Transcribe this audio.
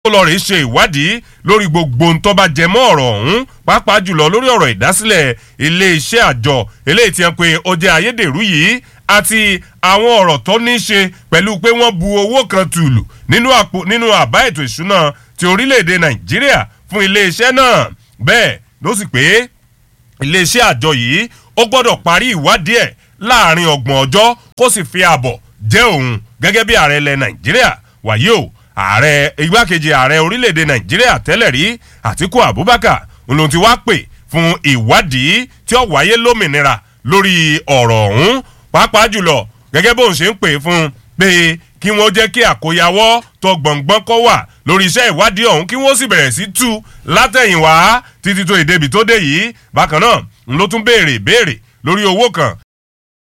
ó lọ rèé ṣe ìwádìí lórí gbogbo ohun tó bá jẹ mọ́ ọ̀rọ̀ ọ̀hún pàápàá jùlọ lórí ọ̀rọ̀ ìdásílẹ̀ iléeṣẹ́ àjọ eléyìí tí wọ́n pe ó jẹ́ ayédèrú yìí àti àwọn ọ̀rọ̀ tó ní í ṣe pẹ̀lú pé wọ́n bu owó kan tùlù nínú àpò nínú àbá ètò ìṣúná ti orílẹ̀-èdè nàìjíríà fún iléeṣẹ́ náà bẹ́ẹ̀ ló sì pé iléeṣẹ́ àjọ yìí ó gbọ́dọ̀ parí ìwádìí ẹ̀ láàrin ọgbọ̀n ọjọ́ kó sì fi àbọ̀ jẹ́ òun gẹ́gẹ́ bí ààrẹ ilẹ̀ nàìjíríà wàyí o ààrẹ igbákejì ààrẹ orílẹ̀-èdè nàìjíríà tẹ́lẹ̀ rí àtíkù abubakar ló ti wá pè fún ìwádìí tí ó wáyé lómìnira lórí ọ̀rọ̀ ọ̀hún pàápàá jùlọ gẹ́gẹ́ bóun ṣe ń pè fún pé kí wọ́n jẹ́ kí àkóyawọ́ tó gbọ̀ngbọ́n kọ́ wà lórí iṣẹ́ ìwádìí ọ̀hún kí wọ́n sì bẹ̀rẹ̀ sí tú látẹ̀yìnwá títí tó ìdèbí tó dé yìí bákan náà ló tún béèrè béèrè lórí owó kan